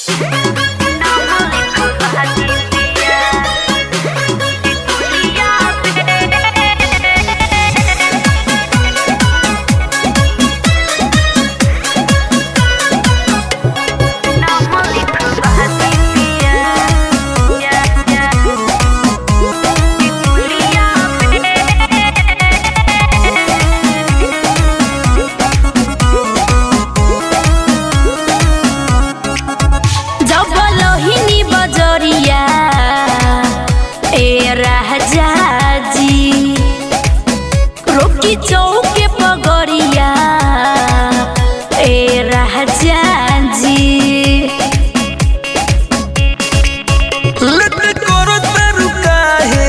जब लोहिनी बजरिया ए राजा जी रोकी चौके पगड़िया ए राजा जी लट करो तारू काहे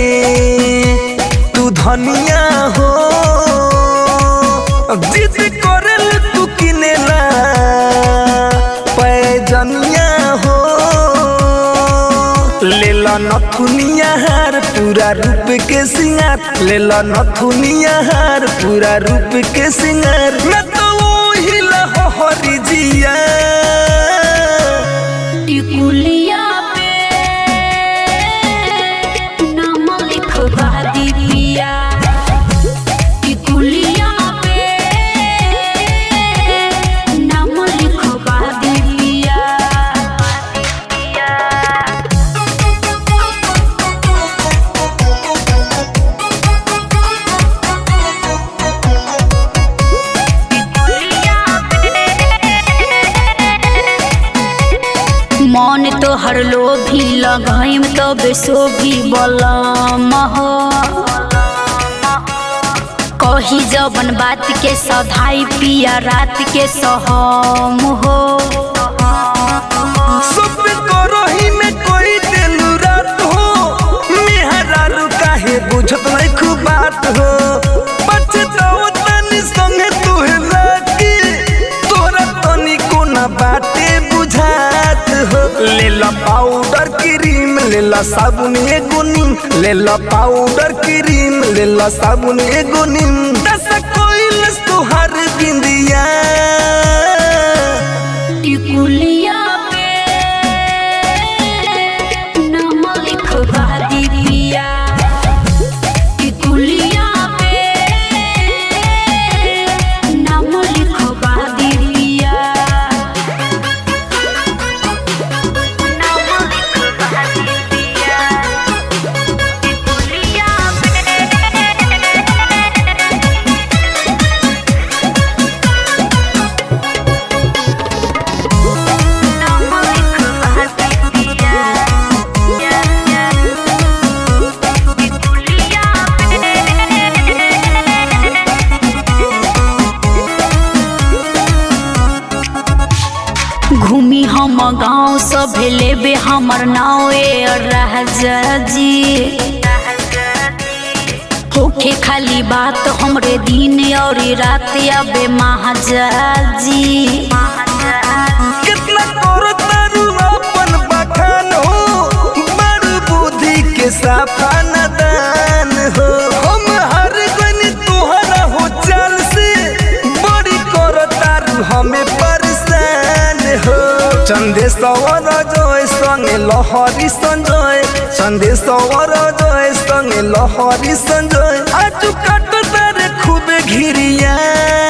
तू धनिया हो जिद करल तू किनेला पैजनिया हो लेला नथुनिया हार पूरा रूप के सिंगार लेला नथुनिया हार पूरा रूप के सिंगार मैं तो वही लहरी जिया टिकुलिया पे नाम लिखवा दीदिया टिकुलिया पे नाम लिखवा दीदिया मन तो हर लोभी लगाइम तो बेसोभी बलम हो कही जबन बात के सधाई पिया रात के सहम हो सब करही में कोई देलू रात हो मेहरारू काहे बुझत नहीं खूब बात हो पछताओ तनी संगे तुहे लागी तोरा तनी कोना बाटे बुझात हो लेला पाउडर क्रीम लेला साबुन एगो नीम लेला पाउडर क्रीम लेला साबुन एगो नीम दस कोइलस तुहार बिंदिया टिकुलिया पे नाम लिखवा दीदिया टिकुलिया पे नाम लिखवा दीदिया नाम लिखवा दीदिया टिकुलिया नाम लिखवा दीदिया टिकुलिया घूमी हम गाँव सब लेबे हमर नाव ए राजा जी होखे खाली बात हमरे दिन और रात अबे महाजा जी कितना करो तारू अपन बखान हो बड़ बुद्धि के साफा नदान हो हम हर गनी तुहरा हो चाल से बड़ी करो तारू हमें परेशान हो चंदेश्वर जय संगे लहरी संजय चंदेश्वर जय संगे लहरी संजय आज काट तारे खूब घिरिया